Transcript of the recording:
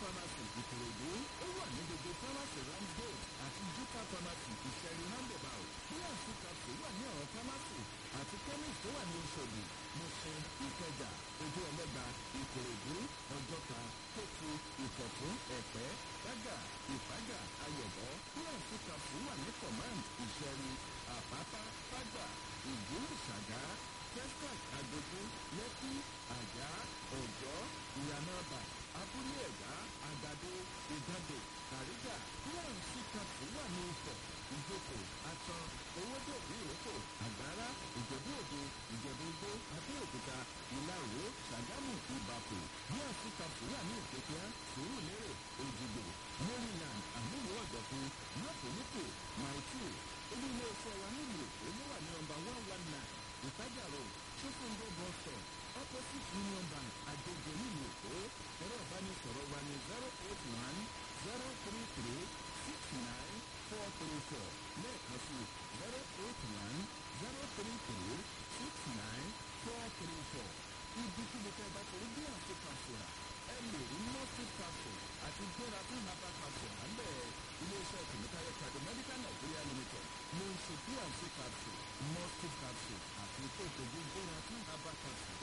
pharmacy ìkòròdú ó wà ní gbogbo pharmacy ramsgate àti juta pharmacy ìṣẹ̀rí roundabout bnc capsule wà ní àwọn pharmacy àti chemist tó wà ní oṣòdì mọ̀ṣẹ́ ìkẹjà ojú ẹlẹ́gba ìkòròdú ọjọ́ta kókó ìkọ̀tún ẹ̀pẹ́ gbága ìfágà ayọ̀bọ bnc capsule wà ní command ìṣẹ̀rí àpápá fágbà ìdú ìṣàgá testac agbègbè lẹ́kí àjà ọ̀jọ́ ìyànàbà abúlé ẹ̀gbá àgbàdo ìgbàdo kàrígà bnc capsule wà ní ifọ̀ ìjókòó atan owódò ìrókò àgbára ìjẹ̀bú òde ìjẹ̀bú igbó abẹ́òkúta ìlàwó ṣàgámù ìbàkù bnc capsule wà ní ìpẹ́kíá sùúrùlérè òjìgbò maryland àmúlò ọ̀dọ̀fin mọ́tòmítò maitu olú ilé iṣẹ́ wa nílùú èkó ló wà ní nọmba one one nine ìtajà road ṣókòndó bus stop opposite union bank àjẹjẹ nílùú èkó ẹ̀rọ ìbánisọ̀rọ̀ wa ní zero eight one zero three three six nine four three four lẹ́ẹ̀kan sí zero eight one zero three three six nine four three four ibi tí mo fẹ́ bá torí bí àti kàṣùrà ẹ lè rí mọ́tì capsule àti gbéra fún napa capsule à ń bẹ̀ iléeṣẹ́ tìmítayọ kàdé medical nigeria limited ló ń ṣe bí àti capsule mọ́tì capsule àti tó ìtọ́jú gbéra fún napa capsule